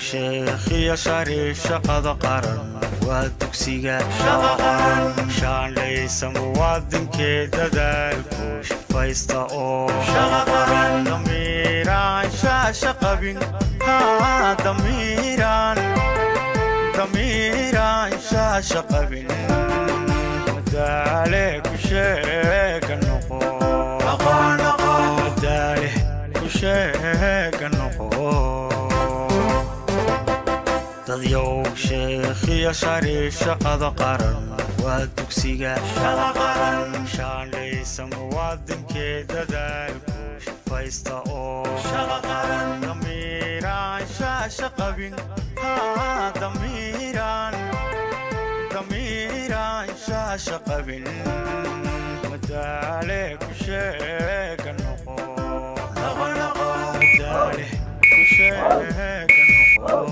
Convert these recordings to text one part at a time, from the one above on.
sheekhiya shari shaqada qaran waa dugsiga shaandhaysa muwaadinkee dadaalku shafaysta oo damiiraan shaasha qabin damiiraan damiiraan shaasha qabin madaale ku sheega noqo madaale ku sheega noqo dadyow sheekhiya shari shaqada qaran waa dugsiga shaandhaysa muwaadinkee dadaalku shafaysta oo damiiraan shaasha qabin damiiraan damiiraan shaasha qabin madaale ku sheega noqo madaale ku sheega noqo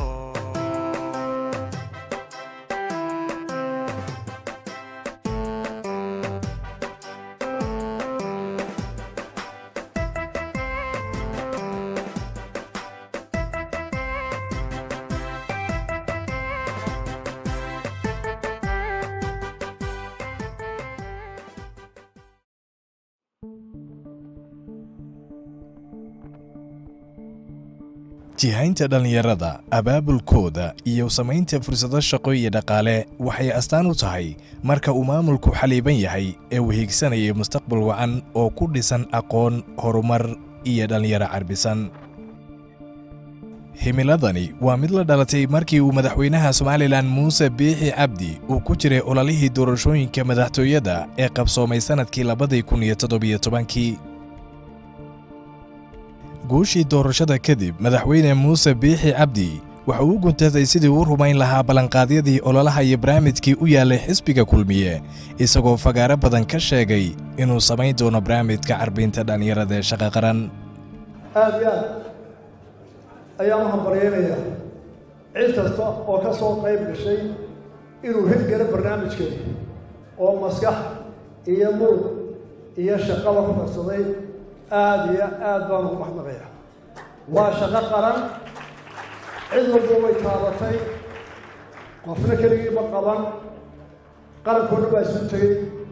jihaynta dhallinyarada abaabulkooda iyo samaynta fursado shaqo iyo dhaqaale waxay astaan u tahay marka uu maamulku xaliiban yahay ee uu hiigsanaya mustaqbal wacan oo ku dhisan aqoon horumar iyo dhallinyaro carbisan himiladani waa mid la dhalatay markii uu madaxweynaha somalilan muuse biixi cabdi uu ku jiray ololihii doorashooyinka madaxtooyada ee qabsoomay sannadkii labadii kun iyo toddobiyo tobankii guushii doorashada kadib madaxweyne muuse biixi cabdi waxa uu guntaday sidii uu rumayn lahaa ballanqaadyadii ololaha iyo barnaamijkii u yaallay xisbiga kulmiye isagoo fagaaro badan ka sheegay inuu samayn doono barnaamijka carbinta dhallinyarada ee shaqa qaran aad iyo aad ayaan u hambaryaynayaa cid kasta oo ka soo qayb gashay inuu hirgalo barnaamijkeeda oo maskax iyo murug iyo shaqaba ku darsaday aada iyo aad baan ugu maxnaqayaa waa shaqo qaran cid walba way taabatay qofna keligii ma qaban qarankoodha baa isu tegey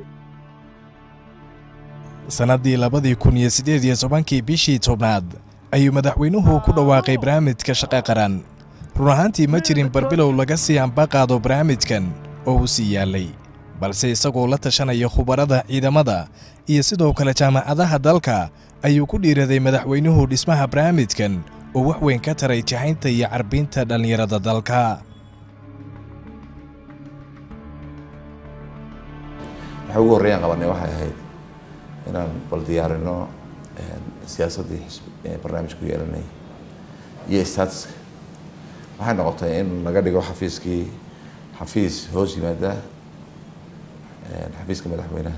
sannaddii labadii kun iyo siddeed iyo tobankii bishii tobnaad ayuu madaxweynuhu ku dhawaaqay barnaamijka shaqa qaran run ahaantii ma jirin barbilow laga sii ambaqaado barnaamijkan oo uu sii yaallay balse isagoo la tashanaya khubarada ciidamada iyo sidoo kale jaamacadaha dalka ayuu ku dhiiraday madaxweynuhu dhismaha barnaamijkan oo wax weyn ka taray jahaynta iyo carbinta dhallinyarada dalka waxa ugu horreeyaan qabanay waxay ahayd inaan bal diyaarino siyaasaddii xisbi barnaamijku yeelanay iyo statuska waxay noqotay in laga dhigo xafiiskii xafiis hoos yimaada xafiiska madaxweynaha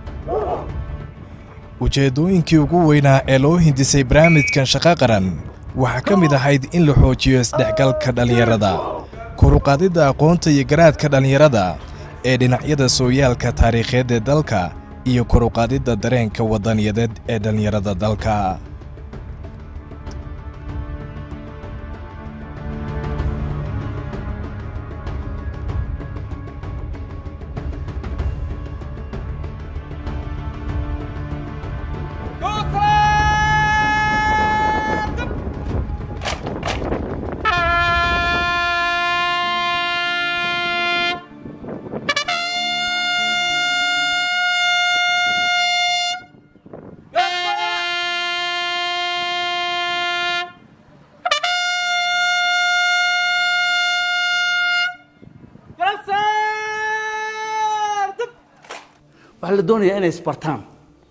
ujeeddooyinkii ugu weynaa ee loo hindisay barnaamijkan shaqo qaran waxaa ka mid ahayd in la xoojiyo isdhexgalka dhallinyarada koruqaadidda aqoonta iyo garaadka dhallinyarada ee dhinacyada sooyaalka taariikheed ee dalka iyo koruqaadidda dareenka waddaniyadeed ee dhallinyarada dalka waxaa la doonayaa inay isbartaan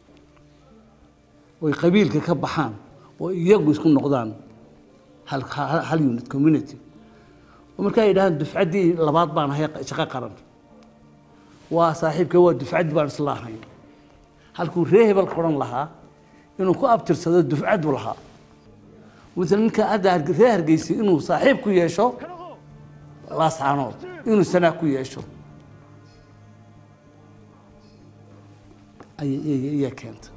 oy qabiilka ka baxaan oo iyagu isku noqdaan hal hal- hal unit community oo markaa yidhahdaan dufcaddii labaad baan ahay shaqo qaran waa saaxiibka waa dufcaddii baan isla ahay halkuu ree hebel qoran lahaa inuu ku abtirsado dufcaddu lahaa مثلا ninka hadda Harge- ree hargeysa inuu saaxiib ku yeesho laascaanood inuu sanaa ku yeesho ayay- ayay ayay keenta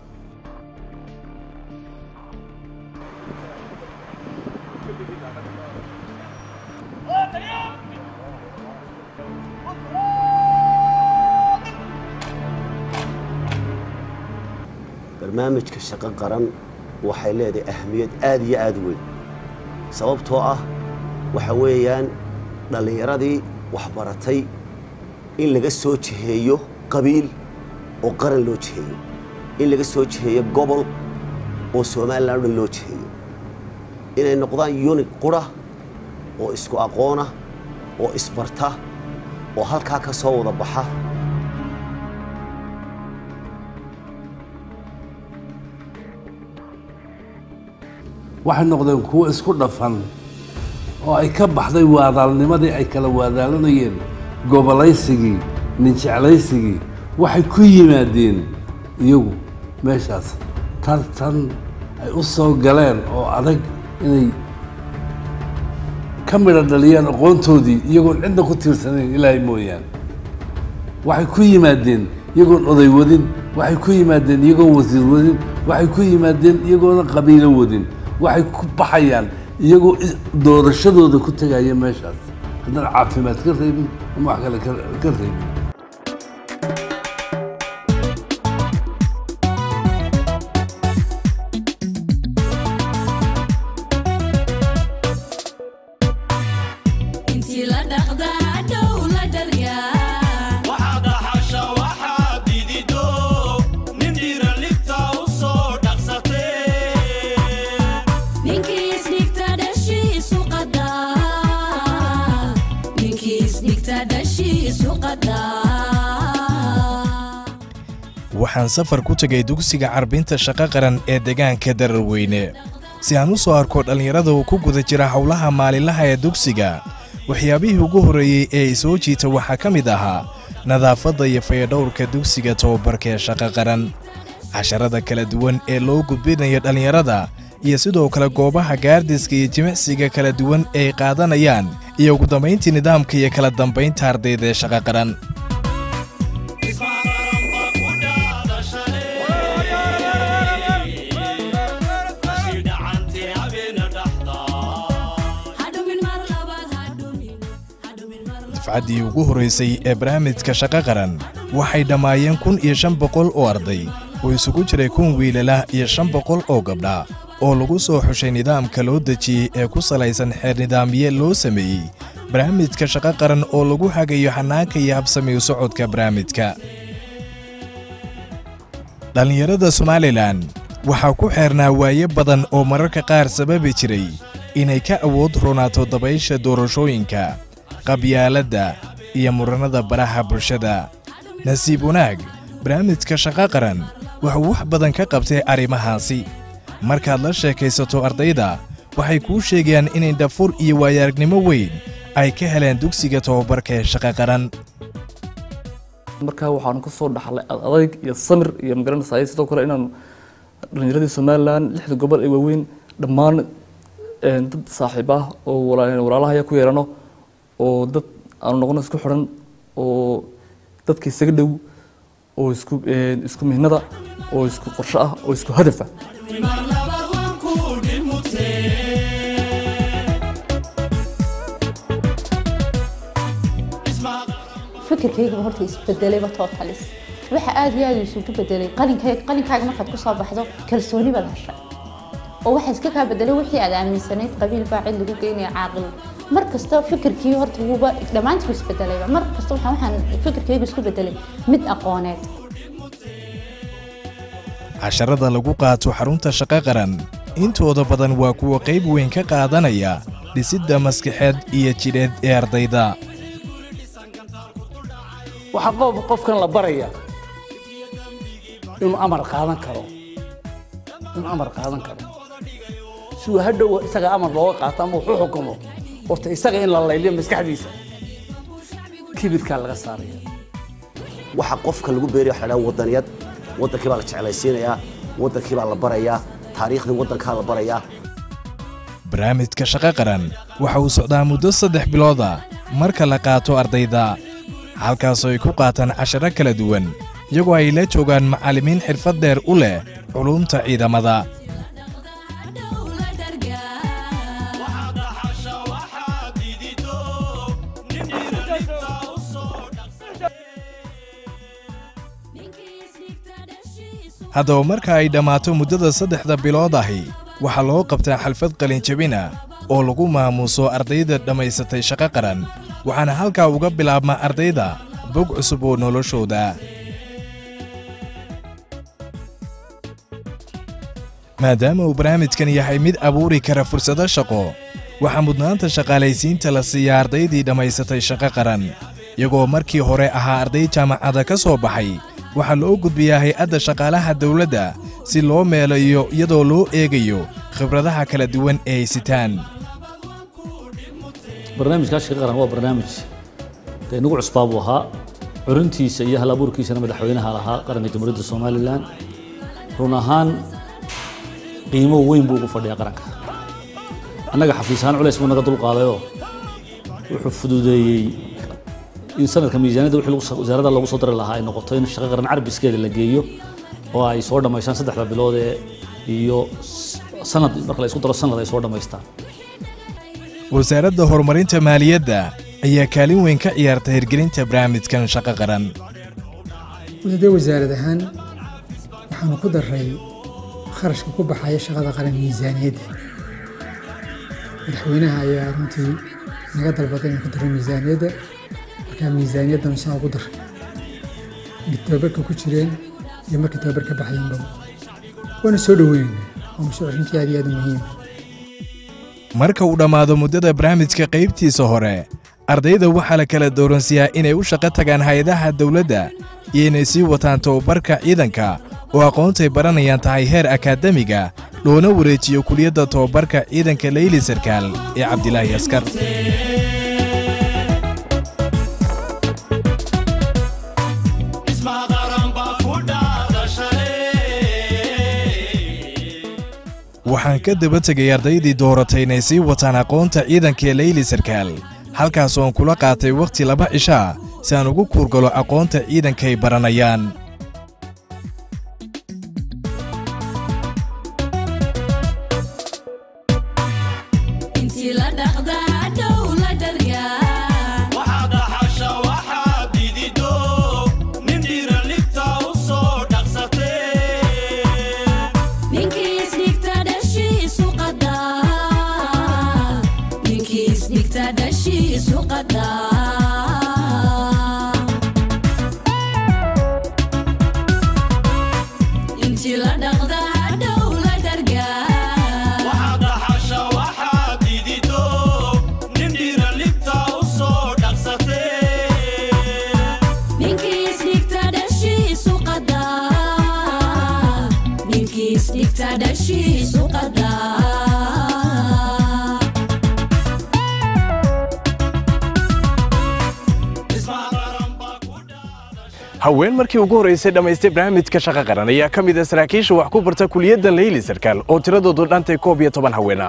barnaamijka shaqo qaran waxay leedahay ahmiyad aad iyo aad u weyn sababtoo ah waxa weeyaan dhallinyaradii waxbaratay in laga soo jiheeyo qabiil oo qaran loo jiheeyo in laga soo jiheeyo gobol oo somalilan o dhan loo jiheeyo inay noqdaan yunig qura oo isku aqoona oo isbarta oo halkaa ka soo wada baxa waxay noqdeen kuwo isku dhafan oo ay ka baxday waadaalnimadii ay kala waadaalanayeen gobolaysigii ninjeclaysigii waxay ku yimaadeen iyagu meeshaas tartan ay u soo galeen oo adag inay ka midha dhaliyaan aqoontoodii iyagoon cidna ku tiirsanayn ilaahay mooyaane waxay ku yimaadeen iyagoon oday wadin waxay ku yimaadeen iyagoon wasiir wadin waxay ku yimaadeen iyagoona qabiilo wadin waxay ku baxayaan iyagoo is- doorashadooda ku tegaya meeshaas haddaan caafimaad ka reebin ama wax kale ka- ka reebin intii la dhaqdaa dhow la dharyaa waxaad dhaxasha waxaad didido nin dhiira libta u soo dhaqsatee ninkii isdhigta dhashiisu qadaa ninkii isdhigta dhashiisu qadaa waxaan safar ku tegay dugsiga carbinta shaqo qaran ee deegaanka dararweyne si aan u soo arko dhallinyarada uu ku guda jira howlaha maalinlaha ee dugsiga waxyaabihii ugu horreeyey ee i soo jiita waxaa ka mid ahaa nadaafadda iyo fayadhowrka dugsiga tababarka ee shaqo qaran casharada kala duwan ee loo gudbinayo dhallinyarada iyo sidoo kale goobaha gaardiska iyo jimicsiga kala duwan ee ay qaadanayaan iyo ugu dambayntii nidaamka iyo kala dambaynta ardayda ee shaqo qaran ismaqaranba ku dhaadashale ashii dhacantee habeena dhaxdaa hadhumin mar labaad hadhumin hadhumin mar labaad dafcaddii ugu horraysay ee barnaamijka shaqo qaran waxay dhammaayeen kun iyo shan boqol oo arday oo isugu jiray kun wiilala iyo shan boqol oo gabdha oo lagu soo xushay nidaamka loo dejiyey ee ku salaysan xeer nidaamye loo sameeyey barnaamijka shaqo qaran oo lagu hagayo xanaanka iyo habsami u socodka barnaamijka dhallinyarada somalilan waxaa ku xeernaa waaye badan oo mararka qaar sababi jiray inay ka awood roonaato dabaysha doorashooyinka qabyaaladda iyo murannada baraha bulshada nasiib wanaag barnaamijka shaqo qaran wuxuu wax badan ka qabtay arrimahaasi markaad la sheekaysato ardayda waxay kuu sheegayaan inay dhafur iyo waayaaragnimo weyn ay ka heleen dugsiga tababarka ee shaqo qaran markaa waxaanu ka soo dhaxlay adayg iyo samir iyo magaranaysaay sidoo kale inaanu dhalinyaradii somalilan lixda gobol ee waaweyn dhammaan een, dad saaxiib ah oo wala- walaalahaya ku yeelano oo dad aanu noqono isku xidhan oo dadka isaga dhow oo isku een, isku mihnada oo isku qorsho ah oo isku hadafa mar labaad waan ku dhimutee fikirkayga horta isbedelayba totalis waxa aad iyo aad isugu bedelay qalinkayga qalinkaaga markaad ku soo baxdo kalsooni baad heshay oo waxa iska kaa bedelay wixii aad aaminsanayd qabiil baa cid lagu geynaya caaqil mar kasta fikirkii horta wuuba dhammaantii isbedelayba mar kasta waxaan waxaan fikirkayga isku bedelay mid aqooneed casharada lagu qaato xarunta shaqo qaran intooda badan waa kuwa qayb weyn ka qaadanaya dhisidda maskaxeed iyo jidheed ee ardayda waxaa qof qofkan la baraya inuu amar qaadan karo inuu amar qaadan karo si uu hadhow isaga amar looga qaato ama wax u xukumo horta isaga in la layliyo maskaxdiisa kibirkaa laga saaraya waxa qofka lagu beeraya waxa la dhaha wadaniyad wadankii baa la jeclaysiinayaa wadankii baa la barayaa taariikhdii wadankaa la barayaa barnaamijka shaqo qaran waxa uu socdaa muddo saddex bilooda marka la qaato ardayda halkaasoo ay ku qaataan casharo kala duwan iyagoo ay la joogaan macallimiin xirfad dheer u leh culuumta ciidamada dhow la dhargaa waxaad dhaxasha waxaad didido nin dhiira libta u soo dhaqsatee ninkii isdhigta dhashiisu haddaba marka ay dhammaato muddada saddexda bilood ahi waxaa loo qabtaa xalfad qalinjabina oo lagu maamuuso ardayda dhammaysatay shaqo qaran waxaana halkaa uga bilaabma ardayda bog cusub oo noloshooda maadaama uu barnaamijkan yahay mid abuuri kara fursado shaqo waxaa mudnaanta shaqaalaysiinta la siiyaa ardaydii dhammaysatay shaqo qaran iyagoo markii hore ahaa arday jaamacada ka soo baxay waxaa loo gudbiyaa hay-adda shaqaalaha dawladda si loo meelayo iyadoo loo eegayo khibradaha kala duwan ee ay sitaan barnaamijkaa shaqa qaran waa barnaamij dee nagu cusbaa buu ahaa curintiisa iyo hal abuurkiisana madaxweynaha lahaa qaranka jamhuuriyadda somalilan run ahaan qiimo weyn buu ugu fadhiyaa qaranka annaga xafiis ahaan culays buu naga dulqaadayoo wuxuu fududeeyey in sanadka miisaaniyadda wixii lagu soo- wasaaradda lagu soo dari lahaa ay noqoto in shaqo qaran carbiskeeda la geeyo oo ay soo dhammaystaan saddexda bilood ee iyo s- sanad marka la isku daro sanad ay soo dhammaystaan wasaaradda horumarinta maaliyadda ayaa kaalin weyn ka ciyaarta hirgelinta barnaamijkan shaqo qaran wadada wasaarad ahaan waxaanu ku daray kharashka ku baxaya shaqada qaran miisaaniyadda madaxweynaha ayaa runtii naga dalbaday inaan ku daro miisaaniyadda markaa miisaaniyaddan saa ugu daray markii tababarka ku jireen iyo markii tababar ka baxayeenba waana soo dhoweynayna waa mashruuc runtii aad iyo aad u muhiim marka uu dhammaado muddada barnaamijka qaybtiisa hore ardayda waxaa la kala dooransiyaa inay u shaqo tagaan hay-adaha dawladda iyo inay sii wataan tababarka ciidanka oo aqoontay baranayaan tahay heer akaademiga loona wareejiyo kuliyadda tababarka ciidanka leyli sarkaal ee cabdilaahi askar dhismaha qaran baa ku dhaadashay waxaan ka daba tegay ardaydii dooratay inay sii wataan aqoonta ciidanka ee leyli sarkaal halkaas oon kula qaatay wakhti laba cishaa si aan ugu kuurgalo aqoonta ciidankay baranayaan intii la dhaqda hadhow la dhargaa waxaad dhaxasha waxaad didido nin dhiiran libta u soo dhaqsatee ninkii isdhigta dhashiisu qadaa ninkii isdhigta dhashiisu qadaa intii la dhaqda hadhow la dhargaa waxaad dhaxasha waxaad didido nin dhiiran libta u soo dhaqsatee ninkii isdhigta dhashiisu qadaa ninkii isdhigta dhashiisu qadaa dhismaha qaran baa ku dhaadashay haween markii ugu horraysay dhammaystay barnaamijka shaqo qaran ayaa ka mid ah saraakiisha wax ku barta kuliyadda leyli sarkaal oo tiradoodu dhantay koob iyo toban haweena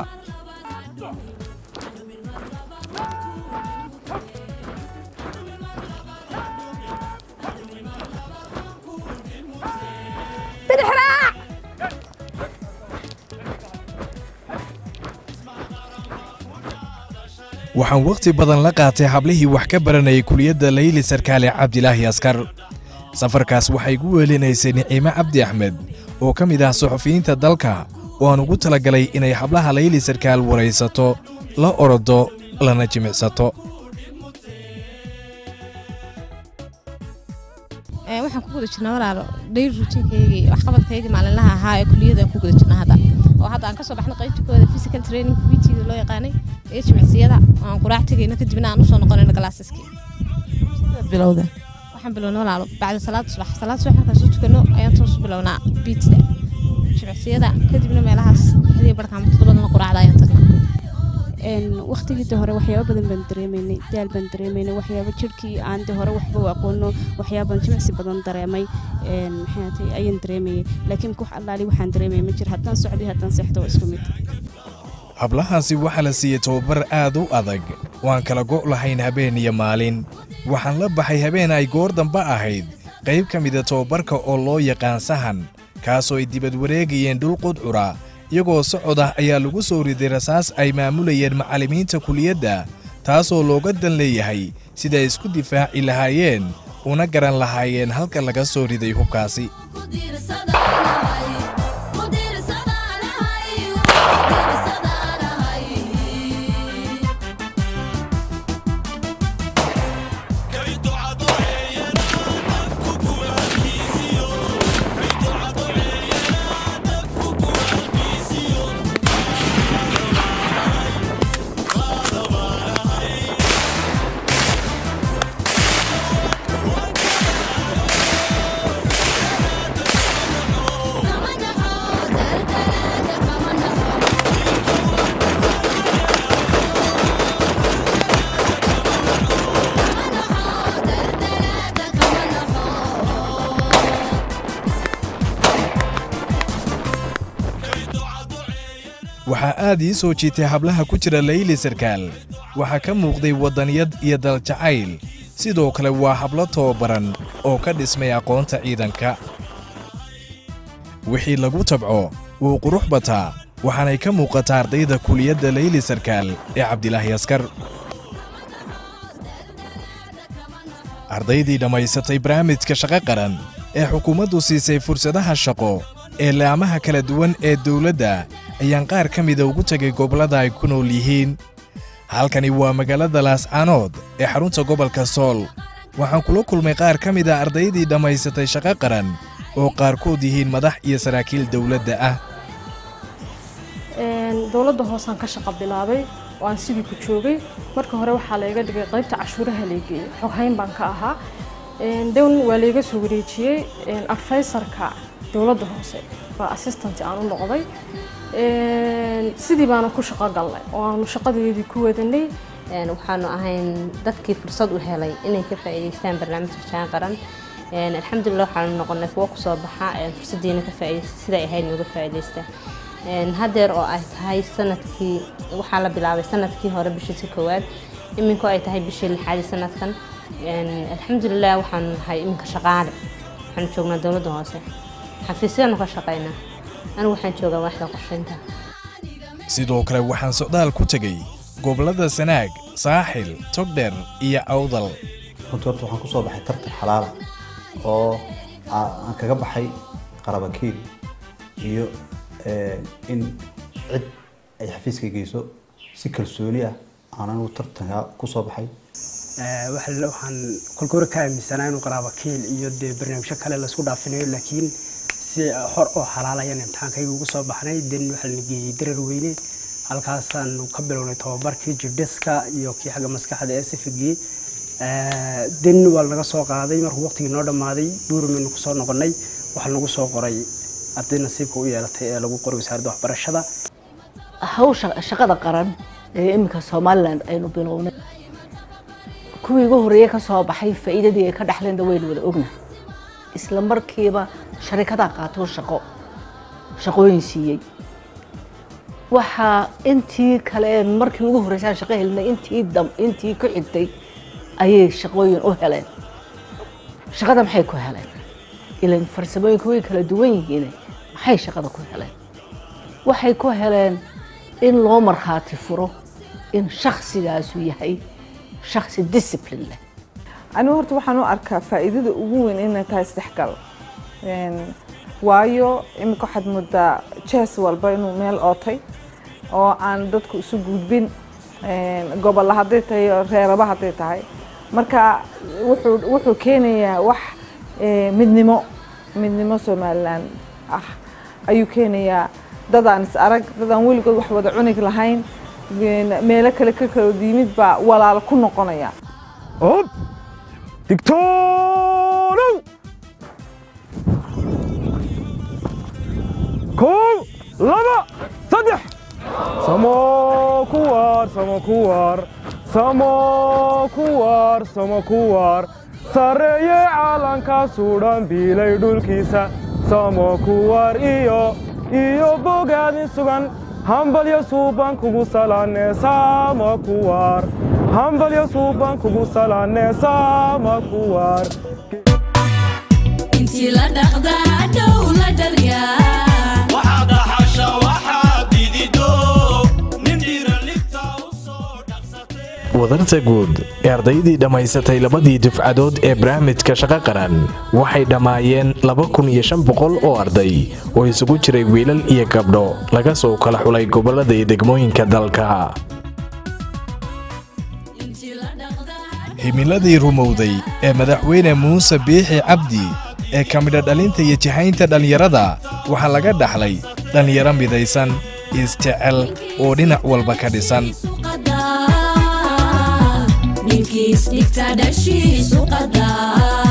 waxaan wakhti badan la qaatay hablihii wax ka baranayay kuliyadda leyli sarkaale cabdilaahi askar safarkaas waxay gu weelinaysay niciime cabdi axmed oo ka mid ah suxufiyiinta dalka oo aan ugu talagalay inay hablaha leyli sarkaal waraysato la orodo lana jimicsato Ee, waxaan ku guda jirnaa walaalo dhayr rutiinkayga iyo waxqabadkayga maalinlaha ahaa ee kuliyada aan ku guda jirnaa hadda oo hadda aan kasoo baxnay qaybta kooda physical training bt loo yaqaanay iyo jimicsiyada oo aan quraac tegayno kadibna aan usoo noqonayno galaasaskii bilowda waxaan bilownay walaalo bacda salaada subax salaada subax markaan soo tukano ayaan toos u bilownaa btda jimicsiyada kadibna meelahaas lixdii barka ama toddobadana quraacda ayaan tagnaa waqtigii hore waxyaabo badan baan dareemaynay daal baan dareemaynay waxyaabo jirkii aan de hore waxba u aqoono waxyaabaan jimicsi badan dareemay een, maxay ahaatay ayaan dareemayay laakiin wax allaali waxaan dareemaya ma jir haddaan socday haddaan seexdo waa isku mid hablahaasi waxaa la siiyey tababar aad u adag waan kala go' lahayn habeen iyo maalin waxaan la baxay habeen ay goor dambe ahayd qayb ka mida tababarka oo loo yaqaan sahan kaasoo ay dibad wareegayeen dhul qudcura iyagoo socod ah ayaa lagu soo riday rasaas ay maamulayeen macallimiinta kuliyadda taasoo looga dan leeyahay siday isku difaaci lahaayeen una garan lahaayeen halka laga soo riday hubkaasi ku diirsada waxaa aad ii soo jiitay hablaha ku jira layli sarkaal waxaa ka muuqday waddaniyad iyo daljacayl sidoo kale waa hablo tababaran oo ka dhismay aqoonta ciidanka wixii lagu tabco wuu qurux bataa waxaanay ka muuqataa ardayda kuliyadda layli sarkaal ee cabdilaahi askar ardaydii dhammaysatay barnaamijka shaqo qaran ee xukuumaddu siisay fursadaha shaqo ee laamaha kala duwan ee dawladda ayaan qaar ka mida ugu tegay gobollada ay ku nool yihiin halkani waa magaalada laascaanood ee xarunta gobolka sool waxaan kula kulmay qaar ka mida ardaydii dhammaysatay shaqo qaran oo qaarkood yihiin madax iyo saraakiil dawladda ah dowladda hoosaan ka shaqo bilaabay oo aan sidii ku joogay marka hore waxaa layga dhigay qaybta cashuuraha laygeeyey xoghayn baan ka ahaa down waa layga soo wareejiyey advisorka dowladda hoose baa assistant aan u noqday sidii baana ku shaqo galnay oo aanu shaqadeedii ku wadanay waxaanu ahayn dadkii fursad u helay inay ka faa'iidaystaan barnaamijka jaan qaran alxamdulilah waxaanu noqonay kuwo kusoo baxa fursadiina ka faa'iidaysta siday ahayd nooga faa'iidaysta hadeer oo ay tahay sanadkii waxaa la bilaabay sanadkii hore bishii koowaad iminku ay tahay bishii lixaadi sanadkan alxamdulilah waxaanu nahay iminka shaqaale waxaanu joognaa dowladda hoose xafiisyaanu ka shaqaynaa anigu waxaan joogaa waaxda qorshaynta sidoo kale waxaan socdaal ku tegey gobollada sanaag saaxil togdher iyo awdal runtii horta waxaan kusoo baxay tartan xalaala oo aan kaga baxay qarabakiil iyo in cid ay xafiiska geyso si kalsooni ah aan anigu tartanka kusoo baxay waxaan kolka hore ka aaminsanaa inuu qaraabakiil iyo dee barnaamijyo kale laisku dhaafinayo laakiin si hor oo xalaalayan imtixaankayga ugu soo baxnay den waxaa la geeyey darar weyne halkaasaanu ka bilownay tababarkii jidhiska iyo kii xagga maskaxda ee sifigii den waa laga soo qaaday markuu waqtigii noo dhammaaday buurimaynu kusoo noqonay waxaa lagu soo qoray arday nasiibka u yeelatay ee lagu qoray wasaaradda waxbarashada hawsha shaqada qaran ee iminka somalilan aynu bilownay kuwii ugu horreeye ka soo baxay faa'iidadii ay ka dhexleenda waynu wada ogna isla markiiba sharikadaa qaato shaqo shaqooyin siiyey waxaa intii kale markii ugu horreysaan shaqo helinay intii dam intii ku xigtay ayay shaqooyin u heleen shaqada maxay ku heleen ilan farsamooyinka way kala duwan yihiin maxay shaqada ku heleen waxay ku heleen in loo markhaati furo in shakhsigaasu yahay shakhsi discipline leh anigu horta waxaan u arkaa faa'iidada ugu weyn inay tahay isdhexgal waayo iminka waxaad moodaa jees walba inuu meel ootay oo aan dadku isu gudbin gobolla hadday tahay reeraba hadday tahay marka wuxuu wuxuu keenayaa wax midnimo midnimo somalilan ah ayuu keenayaa dadaan is arag dadaan weligood wax wada cunig lahayn meelo kale ka kala yimid baa walaal ku noqonaya ob digtoonow kow laba saddex samo kuwaar samo kuwaar samo kuwaar samo kuwaar sarreeye caalanka suudhan biilay dhulkiisa samo kuwaar iyo iyo bogaadin sugan hambalyo suuban kugu salaane sama kuwaar hambalyo suuban kugu salaane sama kuwaar intii la dhaqdaa dhow la dharyaa waxaad dhaxasha waxaad didido nin dhiiran libta u wadarta guud ee ardaydii dhammaysatay labadii dufcadood ee barnaamijka shaqo qaran waxay dhammaayeen laba kun iyo shan boqol oo arday oo isugu jiray wiilal iyo gabdho laga soo kala xulay gobollada iyo degmooyinka dalka himiladii rumowday ee madaxweyne muuse biixi cabdi ee ka midha dhalinta iyo jihaynta dhallinyarada waxaa laga dhaxlay dhallinyaro midaysan isjecel oo dhinac walba ka dhisan ninkiis dhigta dhashiisu qadaa